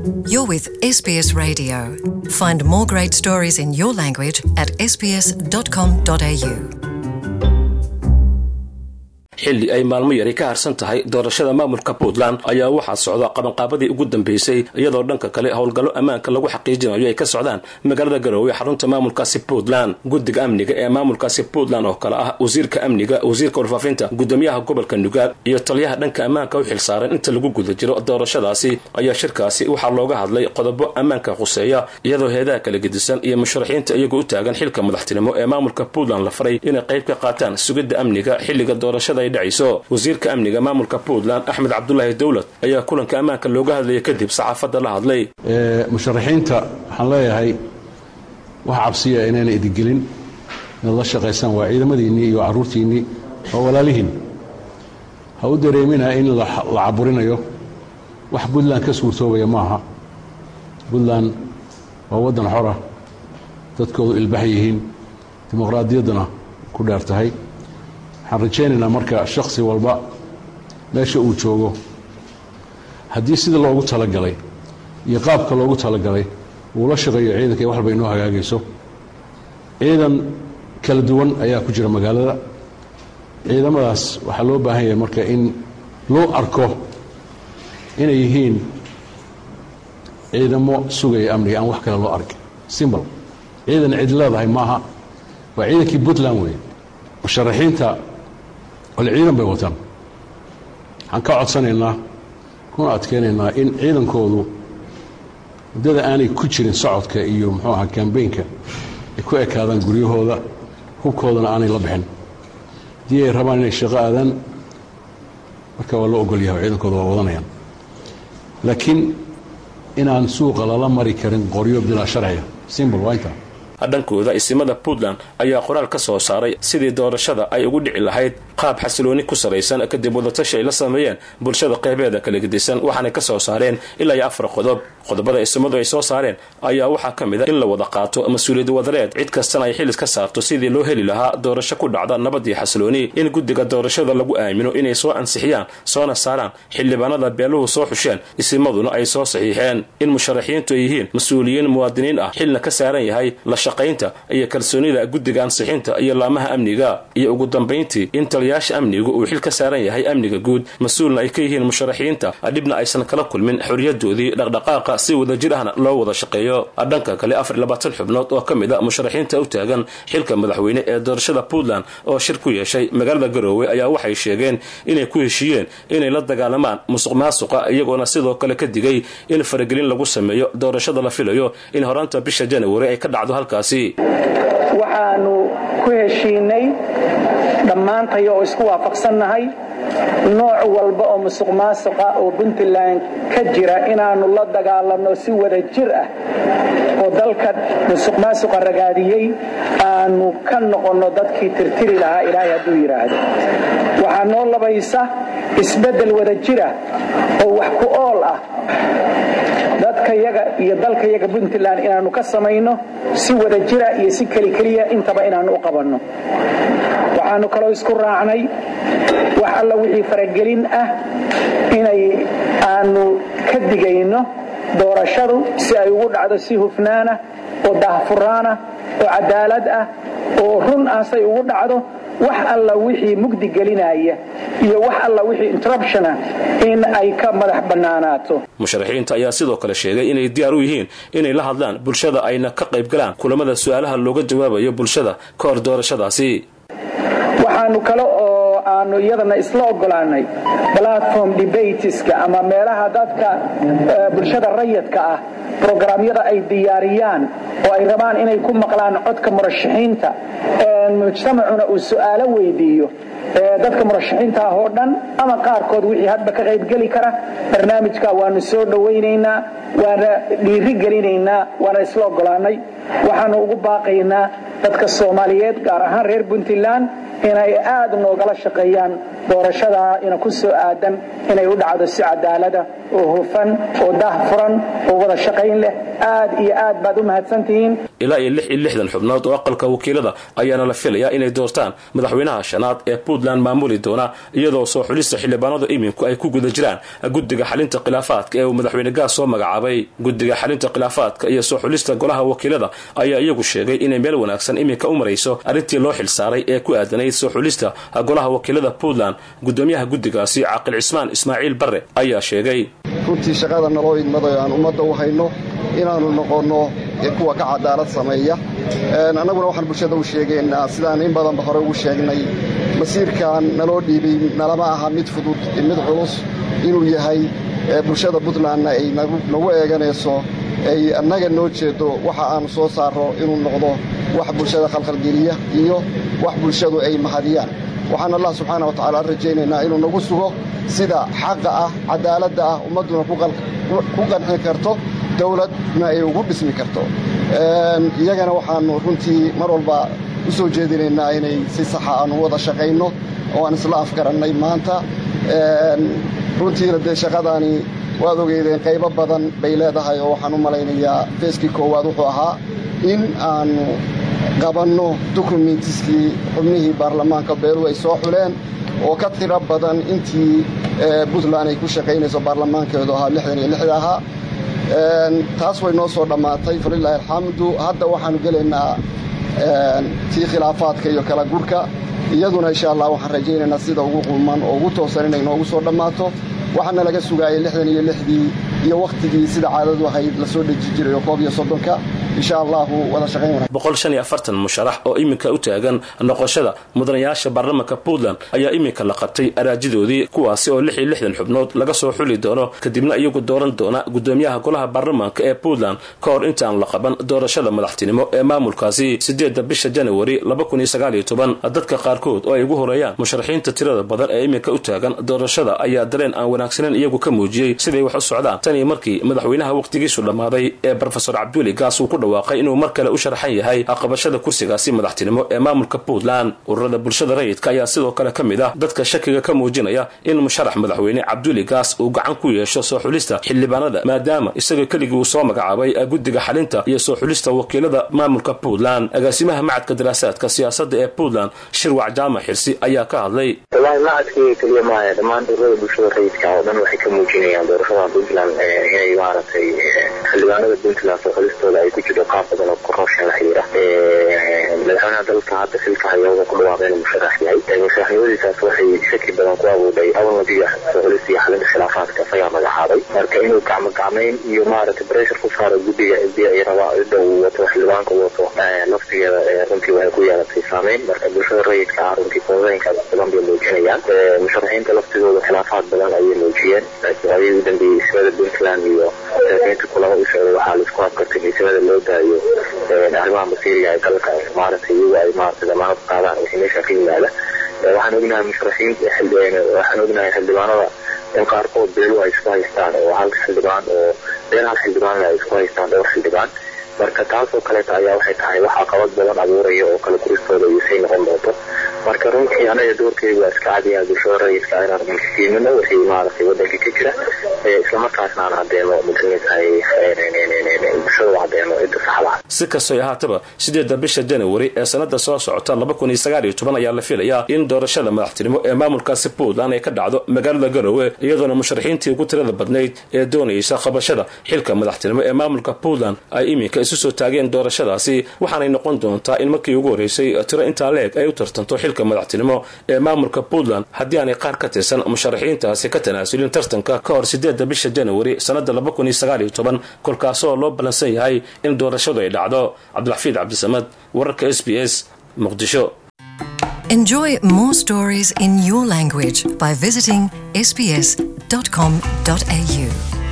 You're with SBS Radio. Find more great stories in your language at sbs.com.au. xilli ay maalmo yari ka harsan tahay doorashada maamulka puntland ayaa waxaa socda qabanqaabadii ugu dambeysay iyadoo dhanka kale howlgallo ammaanka lagu xaqiijinayo ay ka socdaan magaalada garoowe xarunta maamulkaasi puntland guddiga amniga ee maamulkaasi puntland oo kale ah wasiirka amniga wasiirka warfaafinta gudoomiyaha gobolka nugaal iyo taliyaha dhanka ammaanka u xilsaaran inta lagu guda jiro doorashadaasi ayaa shirkaasi waxaa looga hadlay qodobo ammaanka khuseeya iyadoo heedaha kala gedisan iyo musharaxiinta iyagoo u taagan xilka madaxtinimo ee maamulka puntland la faray inay qayb ka qaataan sugidda amniga xilliga doorashada ay dhacayso wasiirka amniga maamulka puntland axmed cabdulaahi dowlad ayaa kulanka ammaanka looga hadlaya kadib saxaafadda la hadlay musharaxiinta waxaan leeyahay wax cabsiya inayna idigelin inaad la shaqaysaan waa ciidamadiinnii iyo carruurtiinnii waa walaalihiin ha u dareemina in la caburinayo wax puntland ka suurtoobaya maaha puntland waa waddan xora dadkoodu ilbax yihiin dimuqraadiyadduna ku dheer tahay waxaan rajaynaynaa marka shakhsi walba meesha uu joogo haddii sida loogu talagalay iyo qaabka loogu talagalay uu la shaqeeyo ciidanka iyo waxalba inoo hagaagayso ciidan kala duwan ayaa ku jira magaalada ciidamadaas waxaa loo baahan yahay marka in loo arko inay yihiin ciidamo sugaya amniga aan wax kale loo arkin simbal ciidan cid leedahay maaha waa ciidankii puntland weeye musharaxiinta ole ciidan bay wataan waxaan ka codsanaynaa kuna adkaynaynaa in ciidankoodu muddada aanay ku jirin socodka iyo muxuu ahaa kambeynka ay ku ekaadaan guryahooda hubkoodana aanay la bixin haddii ay rabaan inay shaqo aadaan marka waa loo ogol yahay ciidankooda waa wadanayaan laakiin inaan suuqa lala mari karin qoryo bilaa sharciga simbol waa intaa dhankooda isimada puntland ayaa qoraal ka soo saaray sidii doorashada ay ugu dhici lahayd qaab xasilooni ku saraysan kadib wadatashi ay la sameeyeen bulshada qeybeeda kala gedisan waxaanay ka soo saareen ilaa iyo afar qodob qodobada isimadu ay soo saareen ayaa waxaa ka mid a in la wada qaato mas-uuliyad wadareed cid kastana ay xilis ka saarto sidii loo heli lahaa doorasho ku dhacda nabad iyo xasilooni in guddiga doorashada lagu aamino inay soo ansixiyaan soona saaraan xildhibaanada beeluhu soo xusheen isimaduna ay soo saxiixeen in musharaxiintu ay yihiin mas-uuliyiin muwaadiniin ah xilna ka saaran yahay la shaqaynta iyo kalsoonida guddiga ansixinta iyo laamaha amniga iyo ugu dambayntii in taliyaasha amnigu uu xil ka saaran yahay amniga guud mas-uulna ay ka yihiin musharaxiinta dhibna aysan kala kulmin xorriyadoodii dhaqdhaqaaqa si wadajir ahna loo wada shaqeeyo dhanka kale afar labaatan xubnood oo ka mid a musharaxiinta u taagan xilka madaxweyne ee doorashada puntland oo shir ku yeeshay magaalada garoowe ayaa waxay sheegeen inay ku heshiiyeen inay la dagaalamaan musuq maasuqa iyagoona sidoo kale ka digay in faragelin lagu sameeyo doorashada la filayo in horaanta bisha januari ay ka dhacdo halkaasi waxaanu ku heshiinay dhammaantay oo isku waafaqsannahay nooc walba oo musuq maasuqa oo puntland ka jira inaannu la dagaalanno si wada jir ah oo dalka musuq maasuqa ragaadiyey aanu ka noqonno dadkii tirtiri lahaa ilaahay hadduu yidhaahdo waxaa noo labaysa isbeddel wada jira oo wax ku ool ah dadkayaga iyo dalkayaga puntland inaannu ka samayno si wada jira iyo si kelikeliya intaba inaannu u qabanno waxaannu kaloo isku raacnay wax alla wixii faragelin ah inay aanu ka digayno doorashadu si ay ugu dhacdo si hufnaana oo daahfuraana oo cadaalad ah oo run ah say ugu dhacdo wax alla wixii mugdi gelinaya iyo wax alla wixii interruptiona in ay ka madax bannaanaato musharaxiinta ayaa sidoo kale sheegay inay diyaar u yihiin inay la hadlaan bulshada ayna ka qayb galaan kulamada su-aalaha looga jawaabayo bulshada ka hor doorashadaasi waxaanu kale oo aanu iyadana isla ogolaanay platform debateska ama meelaha dadka bulshada rayadka ah brograamyada ay diyaariyaan oo ay rabaan inay ku maqlaan codka murashaxiinta mujtamacuna uu su'aalo weydiiyo dadka murashaxiinta ah oo dhan ama qaarkood wixii hadba ka qaybgeli kara barnaamijka waanu soo dhowaynaynaa waana dhiiri gelinaynaa waana isla ogolaanay waxaanu ugu baaqaynaa dadka soomaaliyeed gaar ahaan reer puntland inay aad noogala shaqeeyaan doorashadaa ina ku soo aadan inay u dhacdo si cadaalada oo hufan oo daahfuran oo wada shaqayn leh aad iyo aad baad u mahadsantihiin ilaa iyo lix iyo lixdan xubnood oo aqalka wakiilada ayaana la filayaa inay doortaan madaxweynaha shanaad ee puntland maamuli doona iyadoo soo xulista xildhibaanada iminku ay ku guda jiraan guddiga xalinta khilaafaadka ee uu madaxweyne gaas soo magacaabay guddiga xalinta khilaafaadka iyo soo xulista golaha wakiilada ayaa iyagu sheegay inay meel wanaagsan iminka u marayso arrintii loo xilsaaray ee ku aadanayd soo xulista golaha wakiilada puntland gudoomiyaha guddigaasi caaqil cismaan ismaaciil barre ayaa sheegay runtii shaqada naloo idmadayo aan ummadda u hayno inaannu noqonno kuwa ka cadaalad sameeya annaguna waxaan bulshada u sheegaynaa sidaan in badanba hore ugu sheegnay masiirkan naloo dhiibay nalama aha mid fudud mid culus inuu yahay bulshada puntlandna ay nagu eeganayso ay annaga noo jeeddo waxa aannu soo saarro inuu noqdo wax bulshada khalkhalgeliya iyo wax bulshadu ay mahadiyaan waxaan allah subxaana wa tacala rajaynaynaa inuu nagu sugo sida xaqa ah cadaaladda ah ummadduna ku qanxi karto dawladna ay ugu dhismi karto iyagana waxaannu runtii mar walba u soo jeedinaynaa inay si saxa aannu wada shaqayno oo aan isla afgarannay maanta runtiina dee shaqadaani waad ogeydeen qaybo badan bay leedahay oo waxaan u malaynayaa feeskii koowaad wuxuu ahaa in aannu qabanno dokumentiskii xubnihii baarlamaanka beeluhu ay soo xuleen oo ka tiro badan intii puntland ay ku shaqaynayso baarlamaankeedu ahaa lixdan iyo lixda ahaa taas way noo soo dhammaatay falilaahi alxamdu hadda waxaannu gelaynaa tii khilaafaadka iyo kala gurka iyaduna insha allah waxaan rajaynaynaa sida ugu qulman oo ugu toosan inay noogu soo dhammaato waxaana laga sugaayay lixdan iyo lixdii iyo wakhtigii sida caadadu ahayd la soo dheji jiray oo koob iyo soddonka insha allahu wada shaqayn wanaag boqol shan iyo afartan musharax oo iminka u taagan noqoshada mudanayaasha baarlamanka puntland ayaa iminka la qabtay araajidoodii kuwaasi oo lix iyo lixdan xubnood laga soo xuli doono kadibna iyagu dooran doona gudoomiyaha golaha baarlamanka ee puntland ka hor intaan la qaban doorashada madaxtinimo ee maamulkaasi sideedda bisha janawari laba kun iyo sagaal iyo toban dadka qaarkood oo ay ugu horeeyaan musharaxiinta tirada badan ee iminka u taagan doorashada ayaa dareen aan wanaagsaneyn iyagu ka muujiyey siday wax u socdaan tan iyo markii madaxweynaha wakhtigiisu dhammaaday ee brofesor cabduuli gaas uu ku dhawaaqay inuu mar kale u sharaxan yahay qabashada kursigaasi madaxtinimo ee maamulka puntland ururada bulshada rayidka ayaa sidoo kale ka mid ah dadka shakiga ka muujinaya in musharax madaxweyne cabduuli gaas uu gacan ku yeesho soo xulista xildhibaanada maadaama isaga keligii uu soo magacaabay guddiga xalinta iyo soo xulista wakiilada maamulka puntland agaasimaha macadka daraasaadka siyaasadda ee puntland shirwac jaamac xirsi ayaa ka hadlay wallaahi macadkii keliya maaya dhammaan ururada bulshada rayidka oo dhan waxay ka muujinayaan doorashada puntland inay maaragtay xildhibaanada puntland soo xulistooda ay ku jirto qaab badan oo korruption la xiriira madaxweynaha dalka hadda xilka haya wuxuu ku dhawaaqay inuu musharax yahay musharaxnimadiisaas waxay shaki badan ku abuudhay awalnadiga soo xulista iyo xalinta khilaafaadka isagaa magacaabay marka inuu gacmo gacmayn iyo maaragtay pressure ku saaro guddiga cidii ay rabaa cidda uu wato xildhibaanka wato laftigeeda runtii waxay ku yeelatay saameyn marka bulshada rayidka ah runtii foodaynkaas badan bay muujinayaan musharaxiinta laftigooda khilaafaad badan ayay muujiyeen ayay u dambeeyey ismada puntland iyo musharaxiinta kulamo u socday waxaa laisku habkartay in ismada loo daayo arrimaha masiiriga ee dalka maaragtay iyagu ay maaragtay damaanad qaadaan wixii meesha ka yimaada waxaan ognahay musharaxiinta waxaan ognahay xildhibaanada in qaarkood beelu ay isku haystaan oo hal xildhibaan oo beel hal xildhibaanna ay isku haystaan dhowr xildhibaan marka taasoo kaleeta ayaa waxay tahay wax caqabad badan abuuraya oo kala guristooda iyo say noqon doonto marka runtii anaga doorkeyga waa iska cadiyaa bulshada rayidka inaan fiimino wixii maaragtay wadanka ka jira islamarkaasna aan cadeeno mudanitahay bulshada u cadeeno cidda saxda ah si kastoy ahaataba sideedda bisha janawari ee sanada soo socota laba kun iyo sagaal iyo toban ayaa la filayaa in doorashada madaxtinimo ee maamulkaasi puntland ay ka dhacdo magaalada garowe iyadoona musharaxiintii ugu tirada badnayd ee doonaysa qabashada xilka madaxtinimo ee maamulka puntland ay iminka isu soo taageen doorashadaasi waxaanay noqon doontaa in markii ugu horreysay tiro intaa leeg ay u tartanto xilka madaxtinimo ee maamulka puntland haddii aanay qaar ka tirsan musharaxiintaasi ka tanaasulin tartanka ka hor sideedda bisha janawari sannada laba kun iyo sagaal iyo toban kolkaasoo loo ballansan yahay in doorashadu ay dhacdo cabdiraxfiid cabdisamad wararka s b s muqdisho Enjoy more stories in your language by visiting sbs.com.au.